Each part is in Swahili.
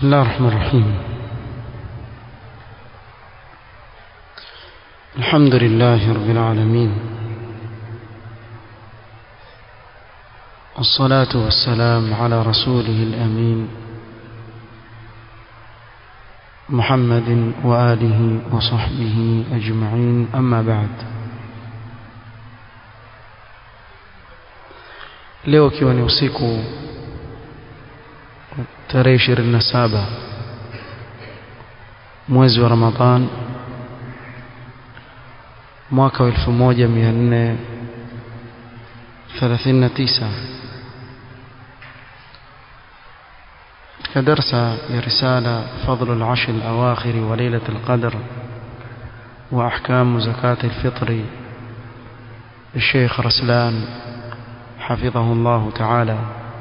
بسم الله الرحمن الرحيم الحمد لله رب العالمين والصلاة والسلام على رسوله الأمين محمد وآله وصحبه أجمعين أما بعد leo ikiwa ni usiku tarehe 27 mwezi wa Ramadhan mwaka wa 1439 katika darsa ya risala fadlu al-ashr al-awakhir wa laylat al-qadr wa ahkam zakat al-fitr الشيخ رسلان حفظه الله تعالى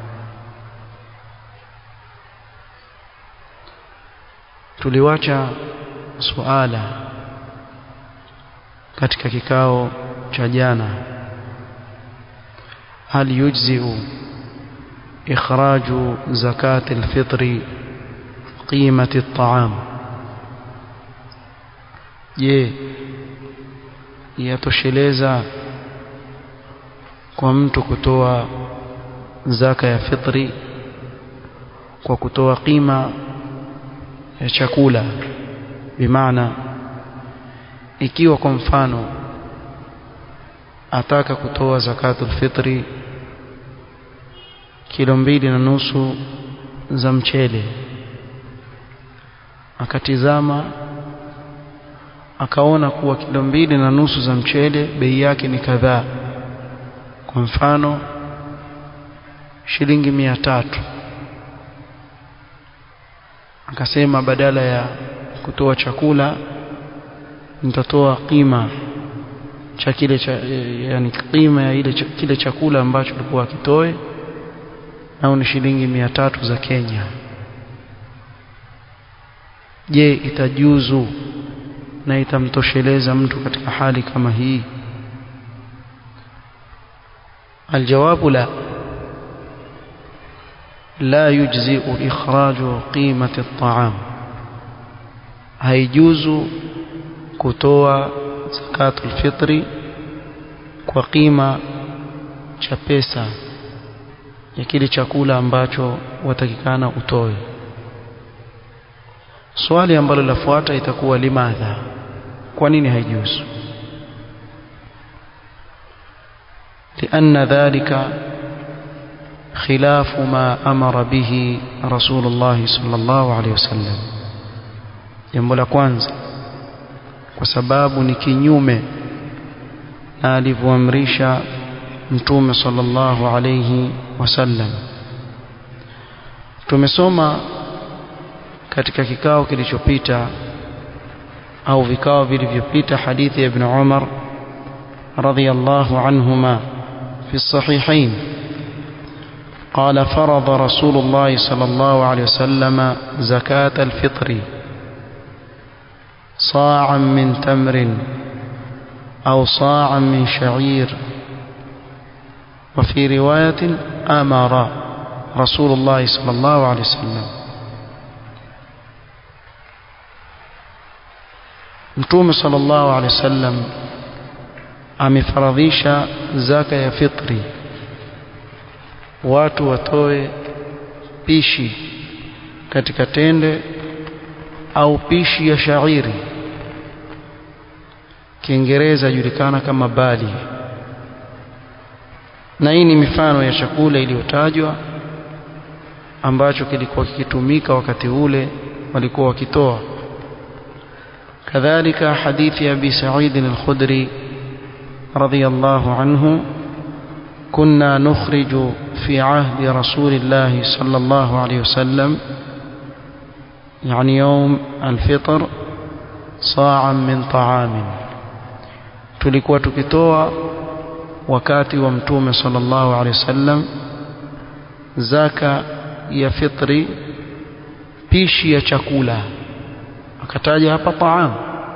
tuliwacha suala katika kikao cha jana hal yujzi'u ikhraju zakati alfitri qimati at'am je yatosheleza kwa mtu kutoa zaka ya fitri kwa kutoa qima ya chakula bimaana ikiwa kwa mfano ataka kutoa zakatul fitri kilo mbili na nusu za mchele akatizama akaona kuwa kilo mbili na nusu za mchele bei yake ni kadhaa kwa mfano shilingi mia tatu akasema badala ya kutoa chakula nitatoa qima cha kile cha yani qima ya ile kile chakula ambacho alikuwa akitoe nao ni shilingi mia tatu za Kenya je itajuzu na itamtosheleza mtu katika hali kama hii الجواب لا لا يجزئ إخراج قيمة الطعام هيجوز كتوى زكاة الفطر وقيمة cha pesa ya kile chakula ambacho watakikana utoe swali ambalo lafuata itakuwa limadha kwa nini haijuzu لأن ذلك خلاف ما أمر به رسول الله صلى الله عليه وسلم jambo la kwanza kwa sababu ni kinyume na alivyoamrisha mtume sallallahu alayhi wasallam tumesoma katika kikao kilichopita au vikao vilivyopita hadithi ya ibn Umar radhiyallahu anhuma في الصحيحين قال فرض رسول الله صلى الله عليه وسلم زكاة الفطر صاعا من تمر أو صاعا من شعير وفي رواية أمر رسول الله صلى الله عليه وسلم متوم صلى الله عليه وسلم amefaradhisha zaka ya fitri watu watoe pishi katika tende au pishi ya shairi Kiingereza julikana kama bali na hii ni mifano ya chakula iliyotajwa ambacho kilikuwa kikitumika wakati ule walikuwa wakitoa kadhalika hadithi ya Abi Sa'id al-Khudri رضي الله عنه كنا نخرج في عهد رسول الله صلى الله عليه وسلم يعني يوم الفطر صاعا من طعام tulikuwa tukitoa wakati wa mtume sallallahu alaihi wasallam zaka ya fitri pishi ya chakula akataja hapa taam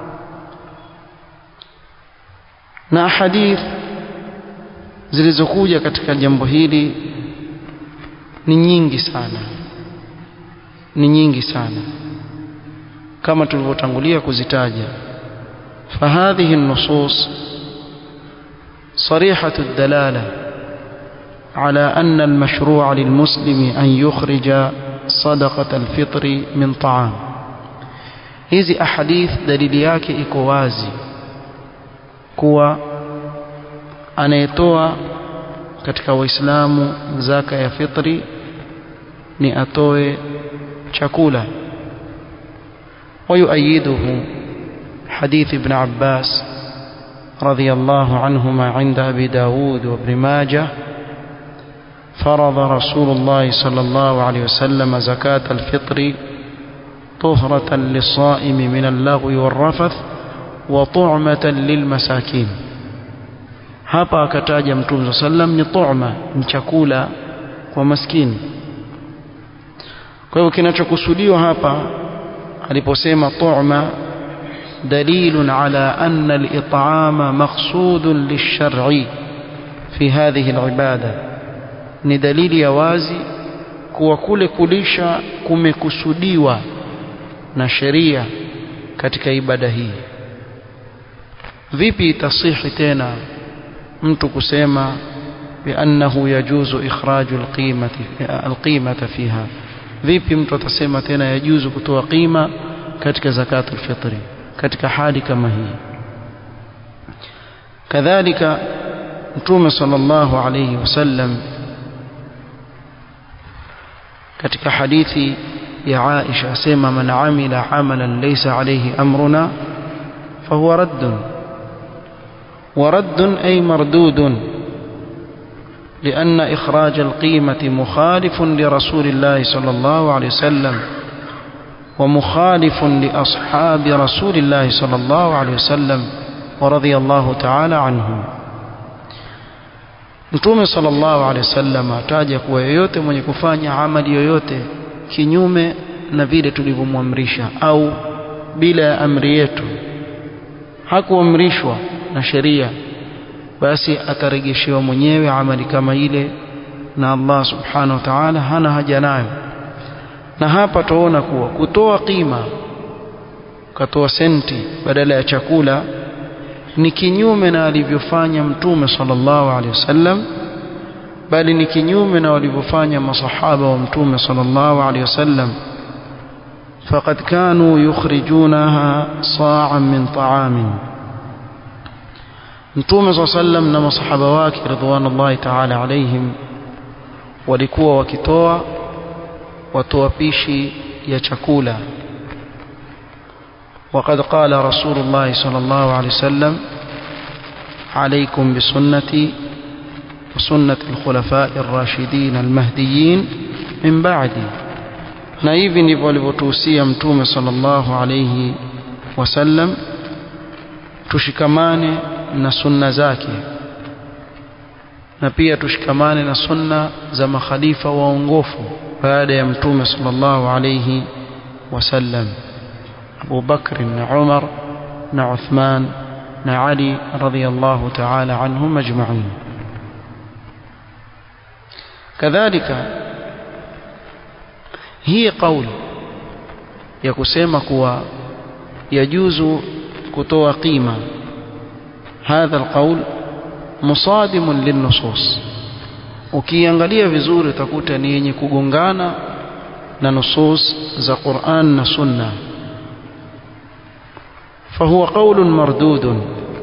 na hadith zilizokuja katika jambo hili ni nyingi sana ni nyingi sana kama tulivyotangulia kuzitaja فهذه النصوص صريحة الدلالة على أن المشروع للمسلم أن يخرج صدقة الفطر من طعام hizi ahadith dalili yake iko wazi kuwa anayetoa katika waislamu zaka ya fitri ni atoe chakula ويؤيده حديث ابن عباس رضي الله عنهما عند أبي داود وابن ماجه فرض رسول الله صلى الله عليه وسلم زكاة الفطر طهرة للصائم من اللغو والرفث وطعمة للمساكين hapa akataja mtume saa sallam ni tu'ma ni chakula kwa maskini kwa hivyo kinachokusudiwa hapa aliposema tu'ma dalilun ala anna al-it'ama maqsudun lish-shar'i fi hadhihi al-ibada ni dalili ya wazi kuwa kule kulisha kumekusudiwa na sheria katika ibada hii vipi itasihi tena mtu kusema biannahu yajuzu ikhraju alqimati alqimata fiha vipi mtu atasema tena yajuzu kutoa qima katika zakatul fitri katika hali kama hii kadhalika mtume sallallahu alayhi wasallam katika hadithi ya Aisha asema man amila amalan laysa alayhi amruna fahuwa raddun ورد أي مردود لأن إخراج القيمة مخالف لرسول الله صلى الله عليه وسلم ومخالف لأصحاب رسول الله صلى الله عليه وسلم ورضي الله تعالى عنهم Mtume sallallahu alaihi wasallam ataja kuwa yoyote mwenye kufanya amali yoyote kinyume na vile tulivyomwamrisha au bila ya amri yetu hakuamrishwa na sheria basi atarejeshewa mwenyewe amali kama ile na Allah subhanahu wa ta'ala hana haja nayo na hapa tuona kuwa kutoa kima katoa senti badala ya chakula ni kinyume na alivyofanya mtume sallallahu alaihi wasallam bali ni kinyume na walivyofanya masahaba wa mtume sallallahu alaihi wasallam فقد كانوا يخرجونها صاعا من طعام Mtume صلى الله عليه وسلم na masahaba wake ridwanullahi ta'ala alaihim walikuwa wakitoa watoa pishi ya chakula وقد قال رسول الله صلى الله عليه وسلم عليكم بسنتي وسنة الخلفاء الراشدين المهديين من بعدي na hivi ndivyo alivyotuhusia mtume sallallahu alayhi wasallam tushikamane na sunna zake na pia tushikamane na sunna za makhalifa waongofu baada ya mtume sallallahu alayhi wasallam Abu Bakr na Umar na Uthman na Ali radhiyallahu ta'ala anhum ajma'in kadhalika hii kauli ya kusema kuwa yajuzu kutoa qima hadha alqaul musadimun linnusus ukiangalia vizuri utakuta ni yenye kugongana na nusus za Qur'an na Sunna فهو قول مردود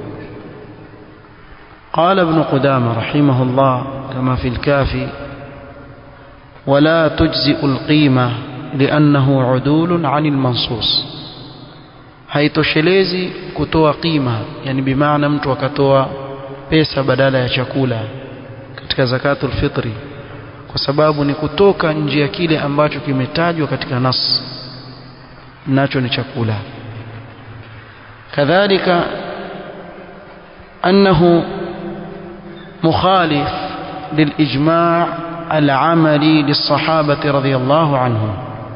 قال ابن قدامة رحمه الله كما في الكافي ولا تجزئ القيمة لأنه عدول عن المنصوص haitoshelezi kutoa qima yani bimaana mtu akatoa pesa badala ya chakula katika zakatul fitri kwa sababu ni kutoka nje ya kile ambacho kimetajwa katika nas nacho ni chakula kadhalika annahu mukhalif lilijma' العملي للصحابة رضي الله عنهم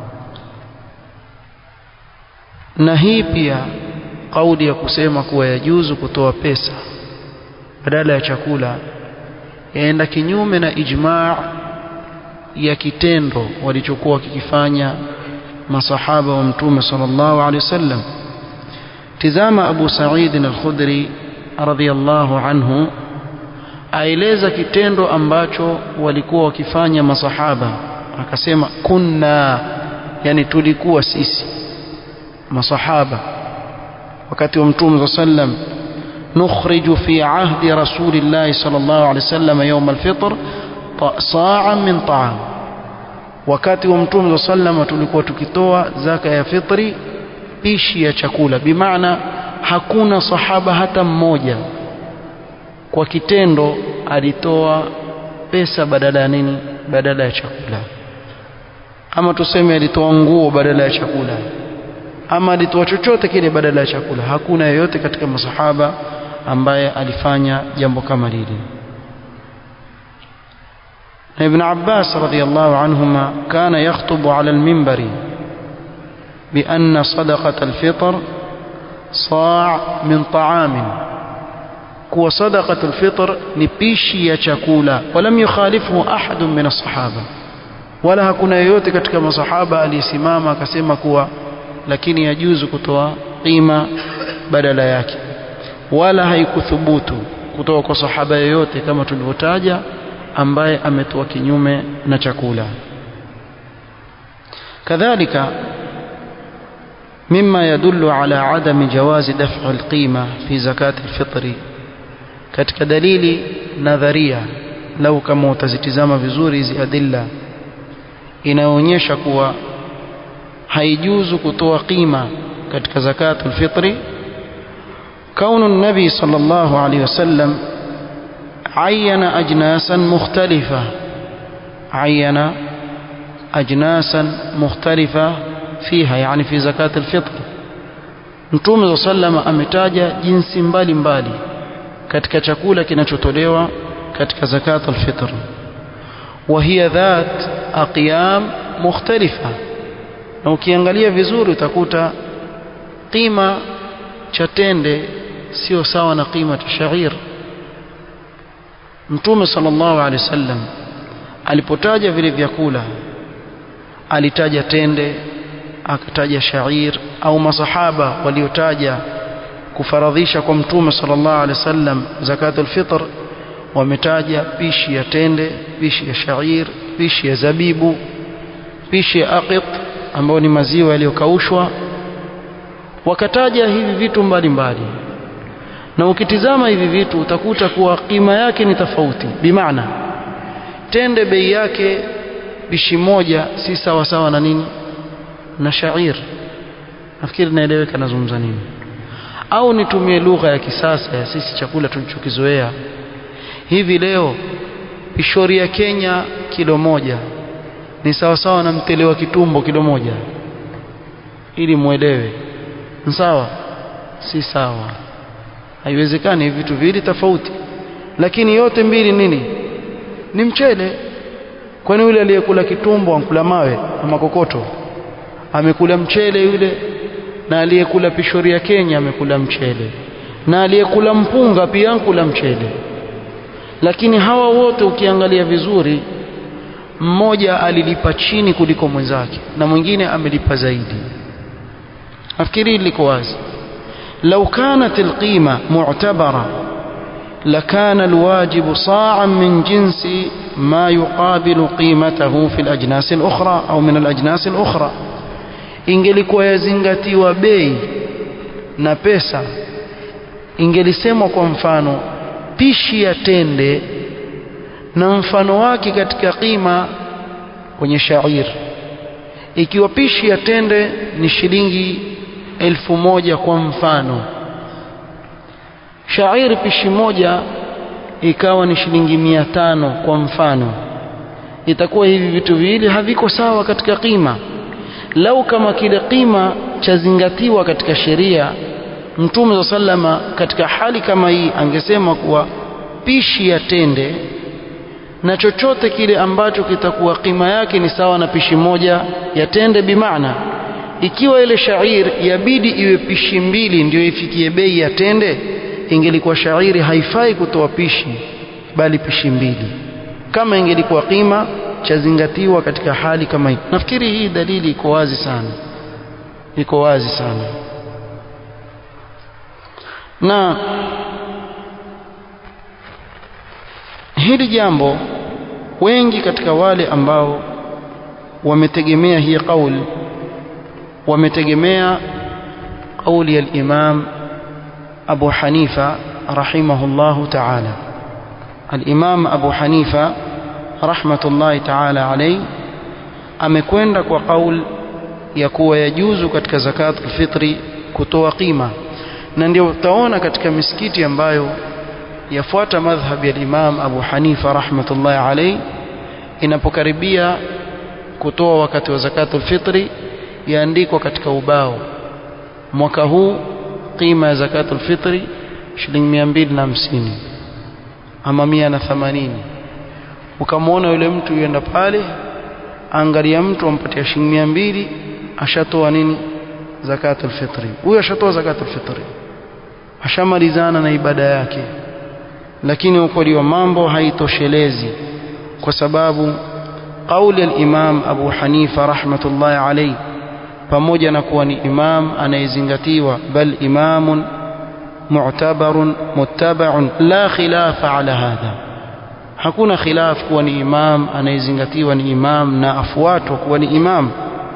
na hii pia kauli ya kusema kuwa yajuzu kutoa pesa badala ya chakula yaenda kinyume na ijmaa ya kitendo walichokuwa wakikifanya masahaba wa mtume sallallahu alaihi wasallam tizama Abu Sa'id al-Khudri radhiyallahu anhu aeleza kitendo ambacho walikuwa wakifanya masahaba akasema kunna yani tulikuwa sisi masahaba wakati wa mtume sallam نخرج في عهد رسول الله صلى الله عليه وسلم يوم الفطر صاعا من طعام wakati wa mtume sallama tulikuwa tukitoa zaka ya fitri pishi ya chakula bimaana hakuna sahaba hata mmoja kwa kitendo alitoa pesa badala ya nini badala ya chakula ama tuseme alitoa nguo badala ya chakula ama alitoa chochote kile badala ya chakula hakuna yeyote katika masahaba ambaye alifanya jambo kama lile ابن عباس رضي الله عنهما كان يخطب على المنبر بأن صدقة الفطر صاع من طعام كو صدقة الفطر نبيشي يشكولا ولم يخالفه أحد من الصحابة ولا hakuna yoyote katika masahaba aliyesimama akasema kuwa lakini yajuzu kutoa qima badala yake wala haikuthubutu kutoka kwa sahaba yoyote kama tulivyotaja ambaye ametoa kinyume na chakula kadhalika مما يدل على عدم جواز دفع القيمة في زكاة الفطر katika dalili nadharia lau kama utazitizama vizuri hizi adilla inaonyesha kuwa haijuzu kutoa qima katika zakatul fitri كون النبي صلى الله عليه وسلم عين أجناسا مختلفة عين أجناسا مختلفة فيها يعني في زكاة الفطر Mtume صلى الله عليه وسلم ametaja jinsi mbalimbali katika chakula kinachotolewa katika zakat al-fitr wa hiya dhat aqyam mukhtalifa na ukiangalia vizuri utakuta qima cha tende sio sawa na qima cha shair Mtume sallallahu alaihi wasallam alipotaja vile vyakula alitaja tende akataja shair au masahaba waliotaja kufaradhisha kwa Mtume sallallahu alaihi wasallam zakatul fitr wametaja pishi ya tende pishi ya shair pishi ya zabibu pishi ya aqit ambayo ni maziwa yaliyokaushwa wakataja hivi vitu mbalimbali mbali. na ukitizama hivi vitu utakuta kuwa kima yake ni tofauti bimaana tende bei yake bishi moja si sawa sawa na nini na shair nafikiri naeleweka nazungumza nini au nitumie lugha ya kisasa ya sisi chakula tulichokizoea hivi leo pishori ya Kenya kilo moja ni sawa sawa na mtele wa kitumbo kilo moja ili muelewe sawa si sawa haiwezekani vitu viwili tofauti lakini yote mbili nini ni mchele kwani yule aliyekula kitumbo ankula mawe ama kokoto amekula mchele yule na aliyekula pishori ya Kenya amekula mchele na aliyekula mpunga pia ankula mchele lakini hawa wote ukiangalia vizuri mmoja alilipa chini kuliko mwenzake na mwingine amelipa zaidi nafikiri liko wazi لو كانت القيمة معتبرة لكان الواجب صاعا من جنس ما يقابل قيمته في الأجناس الأخرى أو من الأجناس الأخرى ingelikuwa yazingatiwa bei na pesa ingelisemwa kwa mfano pishi ya tende na mfano wake katika qima kwenye shair ikiwa pishi ya tende ni shilingi elfu moja kwa mfano shairi pishi moja ikawa ni shilingi mia tano kwa mfano itakuwa hivi vitu viwili haviko sawa katika qima lau kama kile qima chazingatiwa katika sheria mtume sallama katika hali kama hii angesema kuwa pishi ya tende na chochote kile ambacho kitakuwa qima yake ni sawa na pishi moja ya tende bimaana ikiwa ile shair yabidi iwe pishi mbili ndio ifikie bei ya tende ingelikuwa shairi haifai kutoa pishi bali pishi mbili kama ingelikuwa qima chazingatiwa katika hali kama hii nafikiri hii dalili iko wazi sana iko wazi sana na hili jambo wengi katika wale ambao wametegemea hii kauli wametegemea kauli ya al-Imam Abu Hanifa rahimahullahu ta'ala al-Imam Abu Hanifa rahmatullahi ta'ala alayhi amekwenda kwa kauli ya kuwa yajuzu katika zakat al-fitri kutoa qima na ndio utaona katika misikiti ambayo yafuata madhhab ya Imam Abu Hanifa rahmatullahi alayhi inapokaribia kutoa wakati wa zakatul fitri yaandikwa katika ubao mwaka huu qima ya zakatul fitri shilingi 250 ama 180 ukamwona yule mtu yuenda pale angalia mtu ampatia shilingi 200 ashatoa nini zakatul fitri huyo ashatoa zakatul fitri ashamalizana na ibada yake lakini ukweli wa mambo haitoshelezi kwa sababu kauli ya Imam Abu Hanifa rahmatullahi alayhi pamoja na kuwa ni imam anayezingatiwa bal imamun mu'tabarun muttaba'un la khilafa ala hadha hakuna khilaf kuwa ni imam anayezingatiwa ni imam na afuatwa kuwa ni imam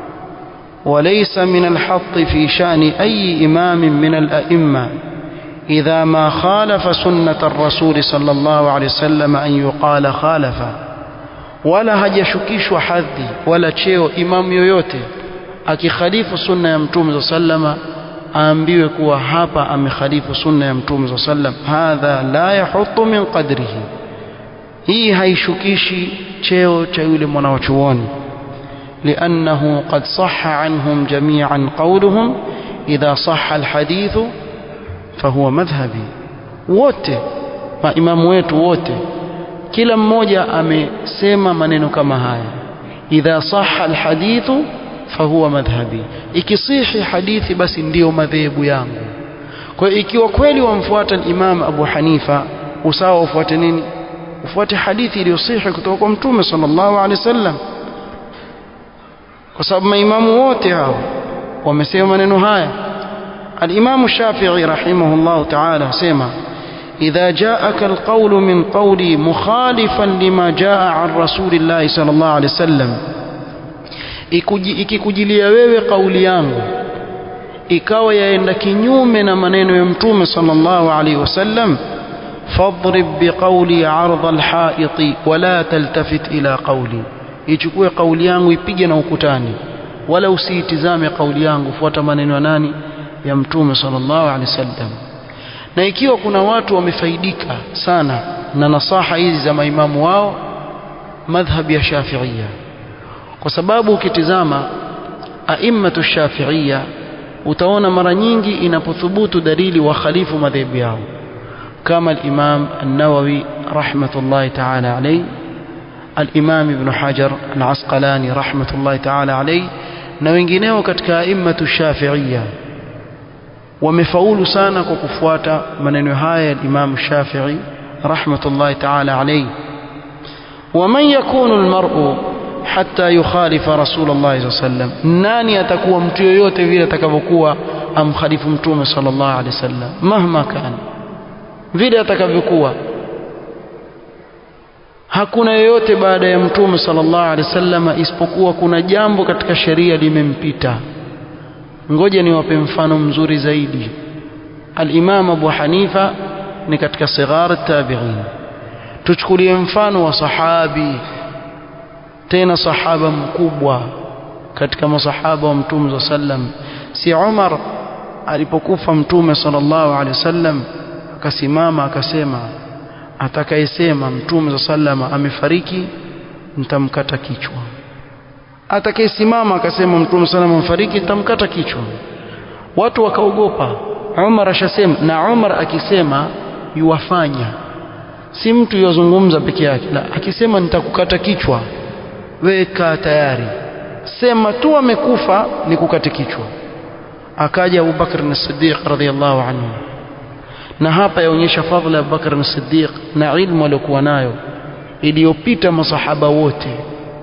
وليس من الحط في شأن أي إمام من الأئمة إذا ما خالف سنة الرسول صلى الله عليه وسلم أن يقال خالف ولا hajashukishwa hadhi wala cheo imam yoyote akikhalifu sunna ya mtume sallama aambiwe kuwa hapa amekhalifu sunna ya mtume sallam hadha la yahutu min qadrihi hii haishukishi cheo cha yule mwanachuoni لأنه قد صح عنهم جميعا قولهم إذا صح الحديث فهو مذهبي wote maimamu wetu wote kila mmoja amesema maneno kama haya idha sahha alhadithu fahuwa madhhabi ikisihi hadithi basi ndiyo madhehebu yangu kwa hiyo ikiwa kweli wamfuata imam Abu Hanifa usawa ufuate nini ufuate hadithi iliyosihi kutoka kwa mtume sallallahu alaihi wasallam kwa sababu maimamu wote hao wamesema maneno haya الإمام الشافعي رحمه الله تعالى سيما إذا جاءك القول من قولي مخالفا لما جاء عن رسول الله صلى الله عليه وسلم ikikujilia wewe kauli yangu ikawa yaenda kinyume na maneno ya mtume sallallahu alaihi wasallam fadrib biqawli ardha alhaiti wala taltafit ila qawli ichukue kauli yangu ipige na ukutani wala usiitizame kauli yangu fuata maneno ya nani ya mtume sallallahu alaihi wasallam na ikiwa kuna watu wamefaidika sana na nasaha hizi za maimamu wao madhhab ya shafiia kwa sababu ukitizama aimmatu shafiia utaona mara nyingi inapothubutu dalili wa khalifu madhehebu yao kama al-Imam an-Nawawi rahmatullahi ta'ala alayhi al-Imam Ibn Hajar al-Asqalani rahmatullahi ta'ala alayhi na wengineo katika aimmatu shafiia wamefaulu sana kwa kufuata maneno haya ya Imam Shafi'i rahmatullahi ta'ala alayhi ومن يكون المرء حتى يخالف رسول الله صلى الله عليه وسلم nani atakuwa mtu yoyote vile atakavyokuwa amkhalifu mtume sallallahu alaihi wasallam mahma kana vile atakavyokuwa hakuna yoyote baada ya mtume sallallahu alaihi wasallam isipokuwa kuna jambo katika sheria limempita ngoja niwape mfano mzuri zaidi al-Imam Abu Hanifa ni katika sighar tabi'in tuchukulie mfano wa sahabi tena sahaba mkubwa katika masahaba wa mtume sallam si Umar alipokufa mtume sallallahu alaihi wasallam akasimama akasema atakayesema mtume sallam amefariki nitamkata kichwa atakayesimama akasema mtume sallam amefariki nitamkata kichwa watu wakaogopa Umar ashasema na Umar akisema yuwafanya si mtu yozungumza peke yake la akisema nitakukata kichwa weka tayari sema tu amekufa ni kukate kichwa akaja Abu Bakr as-Siddiq radhiyallahu anhu na hapa yaonyesha fadhila ya Abu Bakr as-Siddiq na ilmu aliyokuwa nayo iliyopita masahaba wote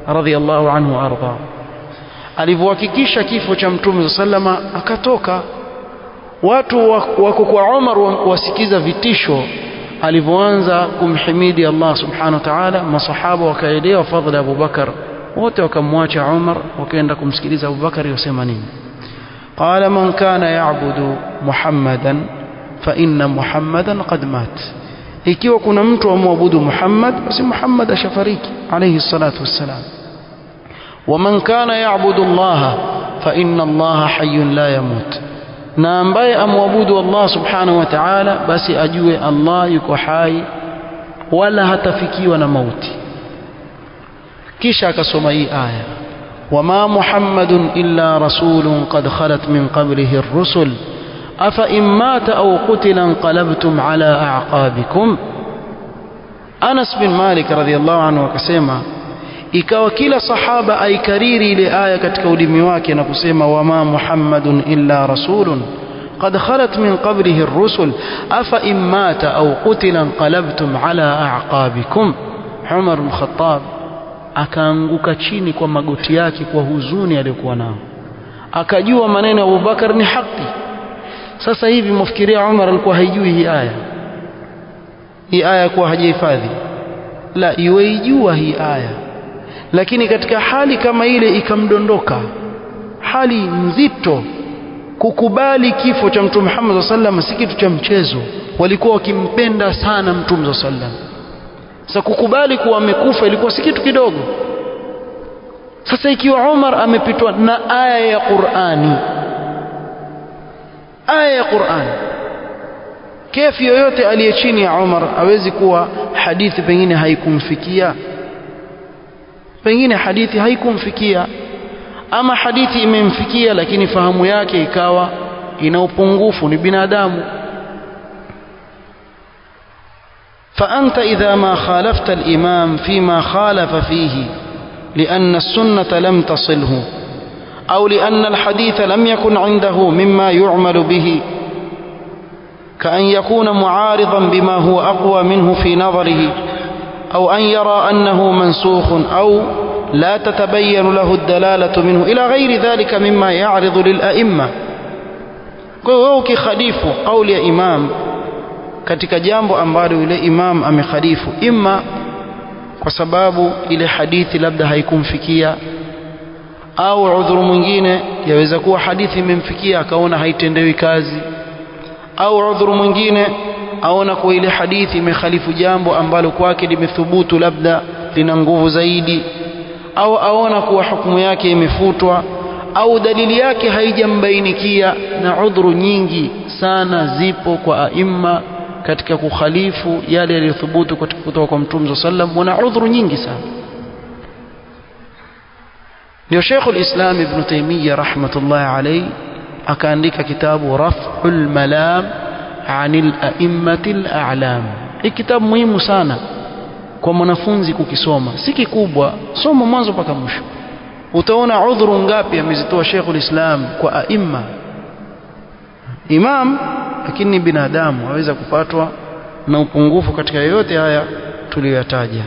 radhiallahu anhu arda alivyohakikisha kifo cha mtume sallama akatoka watu wako kwa Umar wasikiza vitisho alivyoanza kumhimidi Allah subhanahu wa ta'ala masahaba wakaelewa fadhila Abu Bakar wote wakamwacha Umar wakaenda kumsikiliza Abu Bakar yosema nini qala man kana ya'budu Muhammadan fa inna Muhammadan qad mat ikiwa kuna mtu amwabudu Muhammad basi Muhammad ashafariki alayhi salatu wassalam ومن كان يعبد الله فإن الله حي لا يموت na ambaye amwabudu Allah subhanahu wa ta'ala basi ajue Allah yuko hai wala hatafikiwa na mauti kisha akasoma hii aya wama muhammadun illa rasulun qad khalat min qablihi ar-rusul afa in mata aw qutila inqalabtum ala a'qabikum Anas bin Malik radhiyallahu anhu akasema ikawa kila sahaba aikariri ile aya katika ulimi wake na kusema wama muhammadun illa rasulun قد خلت من قبله الرسل أفإن مات أو قتل انقلبتم على أعقابكم عمر بن الخطاب akaanguka chini kwa magoti yake kwa huzuni aliyokuwa nao akajua maneno ya Abubakar ni haki sasa hivi mfikiria Umar alikuwa haijui hii aya hii aya kuwa hajahifadhi la iweijua hii aya lakini katika hali kama ile ikamdondoka hali nzito kukubali kifo cha mtume Muhammad sallam si kitu cha mchezo walikuwa wakimpenda sana mtume sallam sasa kukubali kuwa amekufa ilikuwa si kitu kidogo sasa ikiwa Umar amepitwa na aya ya Qur'ani aya ya Qur'ani kefi yoyote aliye chini ya Umar awezi kuwa hadithi pengine haikumfikia pengine hadithi haikumfikia ama hadithi imemfikia lakini fahamu yake ikawa ina upungufu ni binadamu فأنت إذا ما خالفت الإمام فيما خالف فيه لأن السنة لم تصله أو لأن الحديث لم يكن عنده مما يعمل به كأن يكون معارضا بما هو أقوى منه في نظره أو أن يرى أنه منسوخ أو لا تتبين له الدلالة منه إلى غير ذلك مما يعرض للأئمة kwa ukikhalifu kauli ya imam katika jambo ambalo yule imam amekhalifu imma kwa sababu ile hadithi labda haikumfikia au udhuru mwingine yaweza kuwa hadithi imemfikia akaona haitendewi kazi au udhuru mwingine aona kuwa ile hadithi imekhalifu jambo ambalo kwake limethubutu labda lina nguvu zaidi au aona kuwa hukumu yake imefutwa au dalili yake haijambainikia na udhuru nyingi sana zipo kwa aima katika kukhalifu yale yaliyothubutu kutoka kwa mtume sallam wana udhuru nyingi sana ndio Sheikh al-Islam Ibn Taymiyyah rahmatullah alayhi akaandika kitabu Raf'ul Malam 'anil a'immatil a'lam hii kitabu muhimu sana kwa mwanafunzi kukisoma si kikubwa soma mwanzo mpaka mwisho utaona udhuru ngapi amezitoa Sheikh ulislam kwa aima imam lakini ni binadamu aweza kupatwa na upungufu katika yoyote haya tuliyoyataja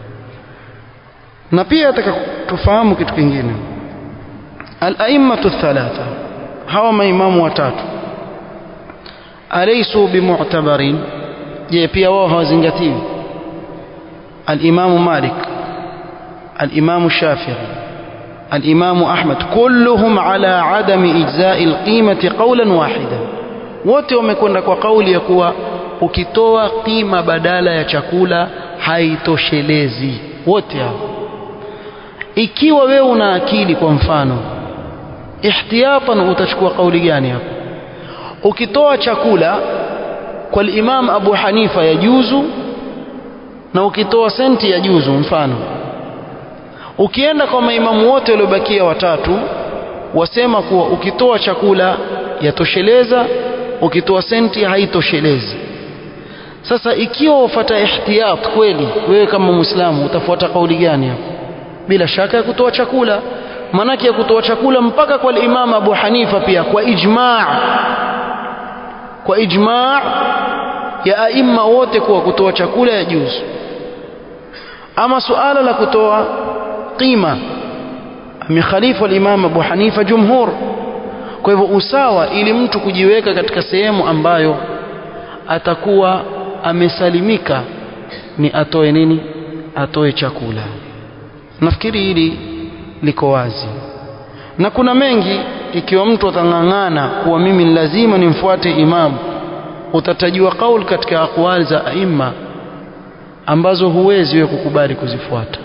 na pia nataka tufahamu kitu kingine al-a'immatu thalatha hawa maimamu watatu alaysu bimu'tabarin je pia wao hawazingatiwi الإمام مالك الإمام الشافعي الإمام أحمد كلهم على عدم إجزاء القيمة قولا واحدا wote wamekwenda kwa kauli ya kuwa ukitoa qima badala ya chakula haitoshelezi wote hao ikiwa wewe una akili kwa mfano ihtiyatan utachukua kauli gani hapo ukitoa chakula kwa Imam Abu Hanifa yajuzu na ukitoa senti ya juzu mfano ukienda kwa maimamu wote waliobakia watatu wasema kuwa ukitoa chakula yatosheleza ukitoa senti haitoshelezi sasa ikiwa ufuata ihtiyat kweli wewe kama muislamu utafuata kauli gani hapo bila shaka ya kutoa chakula manake ya kutoa chakula mpaka kwa Imam Abu Hanifa pia kwa ijma' kwa ijma' ya aima wote kuwa kutoa chakula ya juzu ama suala la kutoa qima amekhalifu al-Imam Abu Hanifa jumhur kwa hivyo usawa ili mtu kujiweka katika sehemu ambayo atakuwa amesalimika ni atoe nini atoe chakula nafikiri hili liko wazi na kuna mengi ikiwa mtu atang'ang'ana kuwa mimi lazima nimfuate imamu utatajiwa kauli katika akwali za aima ambazo huwezi wewe kukubali kuzifuata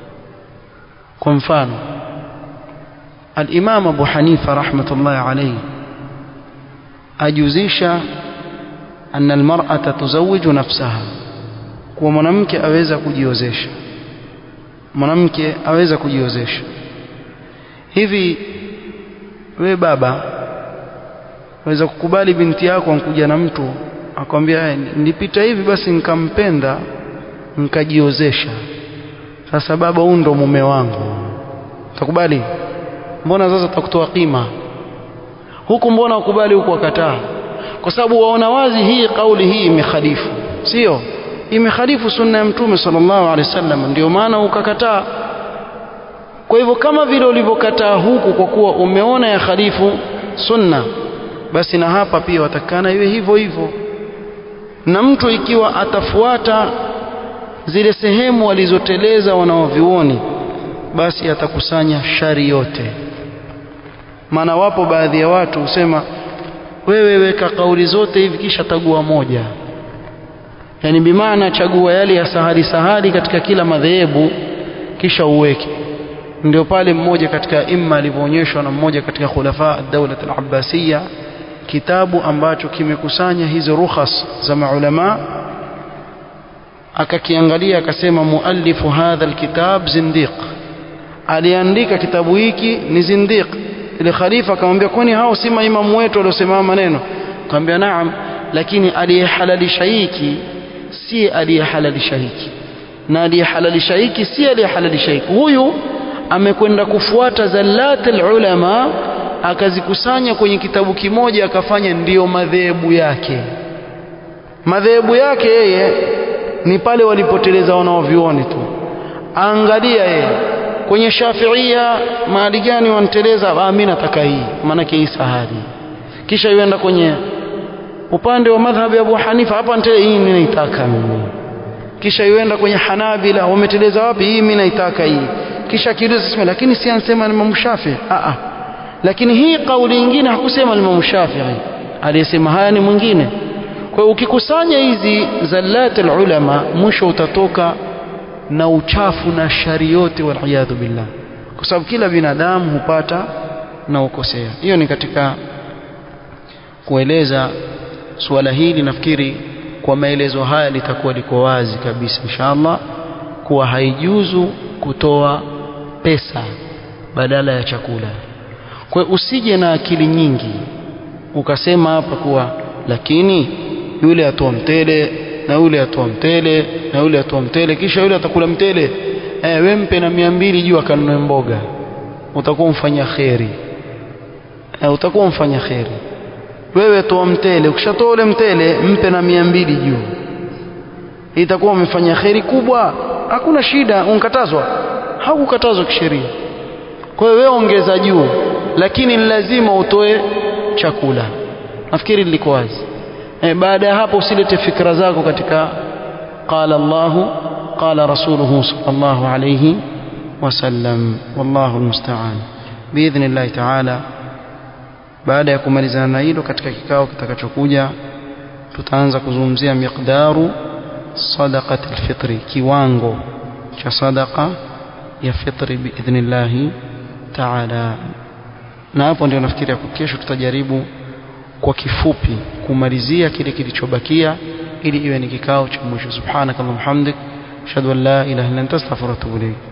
kwa mfano al-Imam Abu Hanifa rahmatullahi alayhi ajuzisha anna al-mar'ata tuzawiju nafsaha kuwa mwanamke aweza kujiozesha mwanamke aweza kujiozesha hivi we baba waweza kukubali binti yako ankuja na mtu akwambia nilipita hivi basi nikampenda nikajiozesha sasa baba huyu ndo mume wangu utakubali mbona sasa utakutoa kima huku mbona ukubali huku wakataa kwa sababu waona wazi hii kauli hii imekhalifu sio imekhalifu sunna ya mtume sallallahu alaihi wasallam ndio maana ukakataa kwa hivyo kama vile ulivyokataa huku kwa kuwa umeona ya khalifu sunna basi na hapa pia watakana iwe hivyo hivyo na mtu ikiwa atafuata zile sehemu walizoteleza wanaovioni basi atakusanya shari yote maana wapo baadhi ya watu husema wewe weka kauli zote hivi kisha tagua moja yani bimaana chagua yale ya sahali sahali katika kila madhehebu kisha uweke ndio pale mmoja katika imma alivyoonyeshwa na mmoja katika khulafa ad-dawla al-abbasiyya kitabu ambacho kimekusanya hizo rukhas za maulama akakiangalia akasema muallifu hadha alkitab zindiq aliandika kitabu hiki ni zindiq ile khalifa akamwambia kwani hao si maimamu wetu waliosema maneno akamwambia naam lakini aliyehalalisha hiki si aliyehalalisha hiki na aliyehalalisha hiki si aliyehalalisha hiki huyu amekwenda kufuata zallatul ulama akazikusanya kwenye kitabu kimoja akafanya ndiyo madhehebu yake madhehebu yake yeye ni pale walipoteleza wanaovioni tu angalia yeye kwenye shafiia mahali gani wanateleza ah mimi nataka hii maanake hii sahari kisha yuenda kwenye upande wa madhhabi ya Abu Hanifa hapa nitele hii mimi naitaka mimi kisha yuenda kwenye Hanabila wameteleza wapi hii mimi naitaka hii kisha kiuliza sema lakini si ansema Imam Shafi a a lakini hii kauli nyingine hakusema Imam Shafi'i aliyesema haya ni mwingine kwa hiyo ukikusanya hizi zallatul ulama mwisho utatoka na uchafu na shari yote waliyadhu billah kwa sababu kila binadamu hupata na ukosea hiyo ni katika kueleza suala hili nafikiri kwa maelezo haya litakuwa liko wazi kabisa inshallah kuwa haijuzu kutoa pesa badala ya chakula kwa usije na akili nyingi ukasema hapa kuwa lakini yule atoa mtele na yule atoa mtele na yule atoa mtele kisha yule atakula mtele eh we mpe na mia mbili juu akanunue mboga utakuwa mfanya kheri eh, utakuwa mfanya kheri wewe toa mtele ukishatoa ule mtele mpe na mia mbili juu itakuwa umefanya kheri kubwa hakuna shida unkatazwa haukukatazwa kisheria kwa hiyo wewe ongeza juu lakini ni lazima utoe chakula nafikiri liko wazi e, baada ya hapo usilete fikra zako katika qala Allahu qala rasuluhu sallallahu alayhi wasallam wallahu almusta'an biidhnillah ta'ala baada ya kumalizana na hilo katika kikao kitakachokuja tutaanza kuzungumzia miqdaru sadaqati alfitri kiwango cha sadaqa ya fitri biidhnillah ta'ala na hapo ndio nafikiri hapo kesho tutajaribu kwa kifupi kumalizia kile kilichobakia ili iwe ni kikao cha mwisho subhanakallahumma hamdik ashhadu an la ilaha illa anta astaghfiruka wa atubu ilayk